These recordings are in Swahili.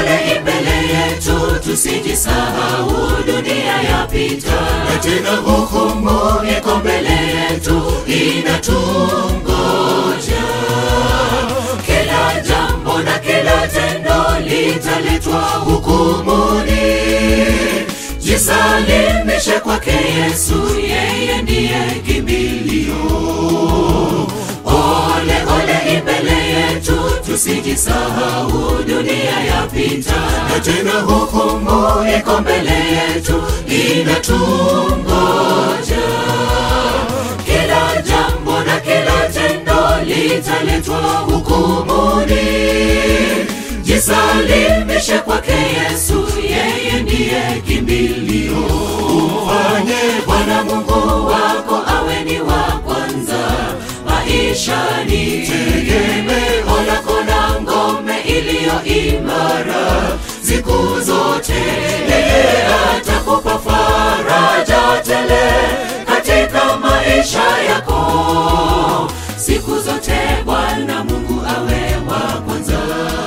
ole mbele yetu, tusijisahau, dunia yapita, na tena hukumu iko mbele yetu, inatungoja. Kila jambo na kila tendo litaletwa hukumuni. Jisalimishe kwake Yesu, yeye ndiye kimbilio. Ole ole mbele yetu, tusijisahau, dunia yapita, na tena hukumu iko mbele yetu, inatungoja. Kila jambo na kila tendo litaletwa hukumuni. Jisalimishe kwake Yesu, yeye ndiye kimbilio. Ufanye Bwana Mungu wako awe ni wa kwanza maishani, tegemeo lako na ngome iliyo imara siku zote. Yeye atakupa faraja tele katika maisha yako siku zote. Bwana Mungu awe wa kwanza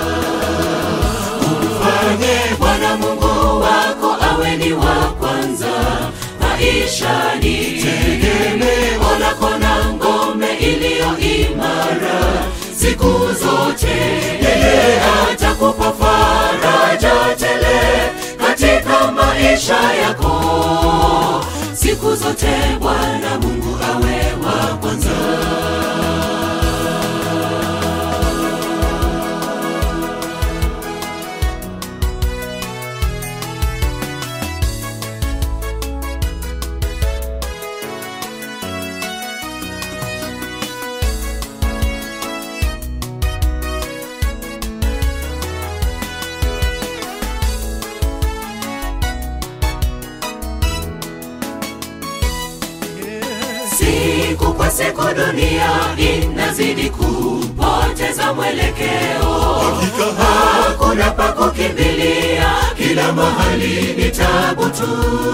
umfanye Bwana Mungu wako awe ni wa kwanza maishani, tegemeo lako na ngome iliyo imara siku zote. Yeye atakupa faraja tele katika maisha yako siku zote. Bwana Mungu awe wa kwanza. Siku kwa siku dunia inazidi kupoteza mwelekeo, hakuna pa kukimbilia, kila mahali ni tabu tu.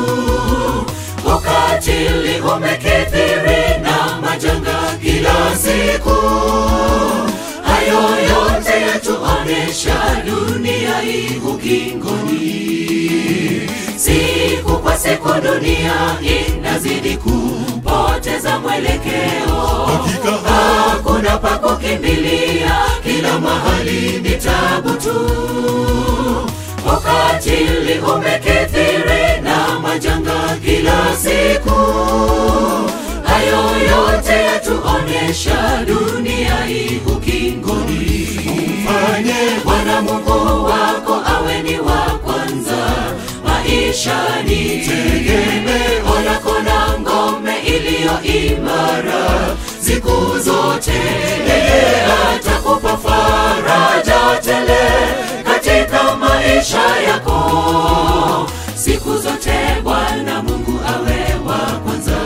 Ukatili umekithiri na majanga kila siku, hayo yote yatuonesha dunia hii ukingoni. Siku kwa siku dunia inazidi kupoteza mwelekeo, hakuna pa kukimbilia, kila mahali ni tabu tu. Ukatili umekithiri na majanga kila siku, hayo yote yatuonesha dunia hii ukingoni. Mfanye Bwana Mungu wako awe ni wa kwanza maishani, tegemeo lako na ngome iliyo imara siku zote. Yeye atakupa faraja tele katika maisha yako siku zote. Bwana Mungu awe wa kwanza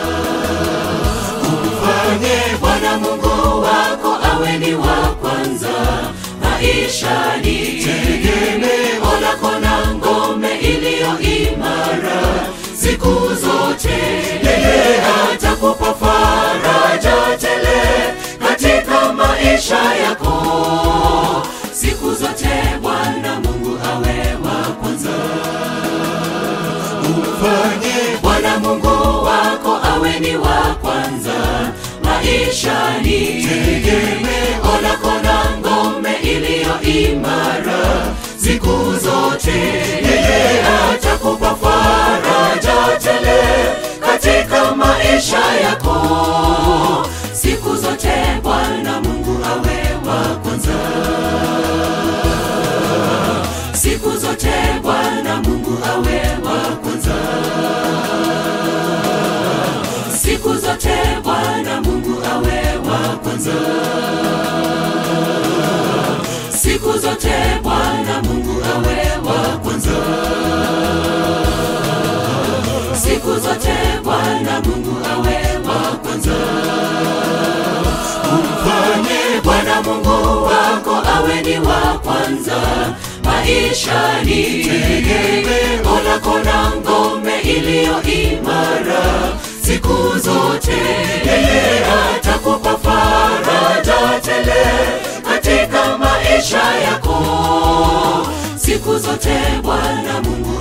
umfanye Bwana Mungu wako awe ni wa kwanza maishani, tegemeo lako na ngome iliyo imara siku zote. Yeye atakupa faraja tele katika maisha yako siku zote. Bwana Mungu awe wa kwanza umfanye Bwana Mungu wako awe ni wa kwanza maishani, tegemeo lako na ngome iliyo imara siku zote. Yeye atakupa faraja tele katika maisha yako siku zote. Bwana Mungu awe wa kwanza siku zote. Bwana Mungu awe wa kwanza siku zote. Bwana Mungu awe wa kwanza siku zote. Bwana Mungu awe wa kwanza siku zote. Bwana Mungu awe wa kwanza umfanye Bwana Mungu wako awe ni wa kwanza maishani, tegemeo lako na ngome iliyo imara siku zote. Yeye atakupa faraja tele katika maisha yako yote Bwana Mungu